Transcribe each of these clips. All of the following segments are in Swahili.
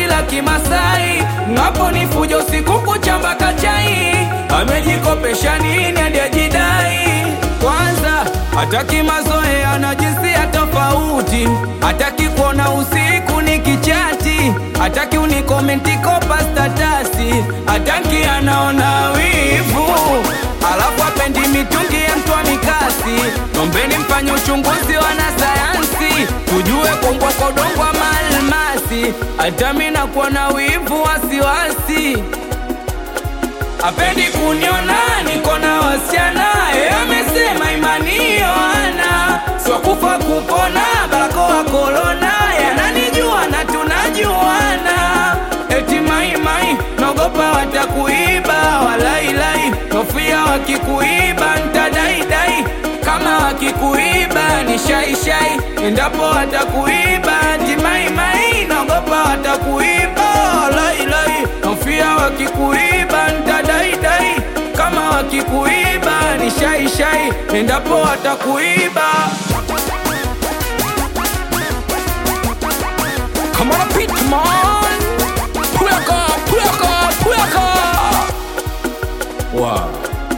la Kimasai, ngapo ni fujo usiku kucha mpaka chai, amejikopesha nini hadi ajidai? Kwanza hataki mazoea na jinsia tofauti, hataki kuona usiku ni kichati, hataki unikomenti kopa statasi, hataki anaona wivu, alafu apendi mitungi ya mtu wa mikasi. Nombeni mfanye uchunguzi wanasayansi, tujue kongwa kodongwa maalmasi, hata mi nakuwa na wivu wasiwasi apendi kuniona niko na wasichana, yeye amesema imani yoana swakufa kupona, barakoa korona, yananijua na tunajuana, eti maimai naogopa watakuiba, walailai nofia wakikuiba ntadaidai, kama wakikuiba ni shaishai, endapo watakuiba eti maimai naogopa watakuiba, walailai nofia wakikuiba ntadaidai, kama wakikuiba ni shaishai, endapo watakuiba Come on, Pitman! Puyaka, puyaka, puyaka! Wow.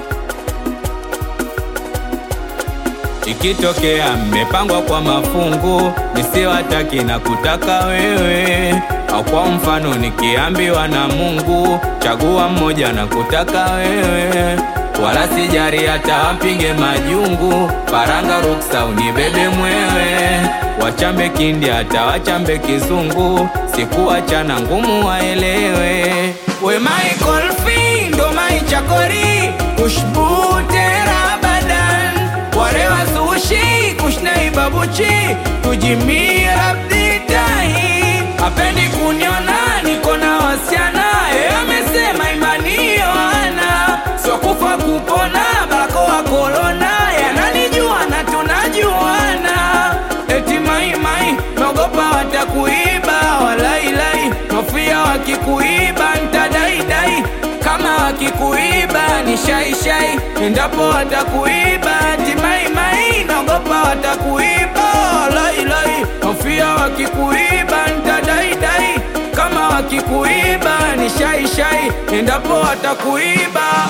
Ikitokea mmepangwa kwa mafungu, nisiwataki na kutaka wewe, au kwa mfano nikiambiwa na Mungu, chagua mmoja na kutaka wewe, wala sijari hata wapige majungu, paranga ruksa unibebe mwewe, wachambe kindi hata wachambe kizungu, sikuachana ngumu waelewe, we Michael Fee ndo mai chakori kushbu tera badan warewa sushi kushnai babuchi kujimia abditahi apendi kuniona niko na wasiana yeye amesema imani yoana swakufa kupona barakoa korona yananijua na tunajuana eti maimai naogopa watakuiba walailai nofia wakikuiba ntadaidai kama wakikuiba ni shaishai endapo watakuiba eti maimai naogopa watakuiba walailai nofia wakikuiba ntadaidai kama wakikuiba ni shaishai endapo watakuiba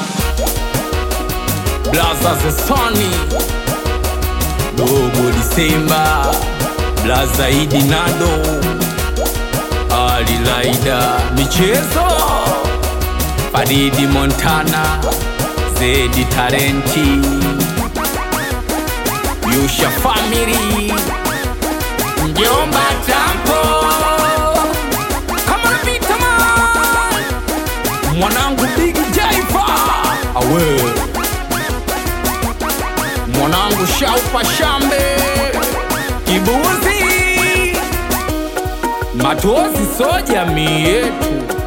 Blaza Zesoni Dogo Disemba Blaza Idi Nado Ali Laida Michezo Faridi Montana Zedi Tarenti Yusha Family Mjomba Tampo Kama Vita Man Mwanangu Big Jaifa Awe Mwanangu Shaupa Shambe Kibuzi Matozi so jamii yetu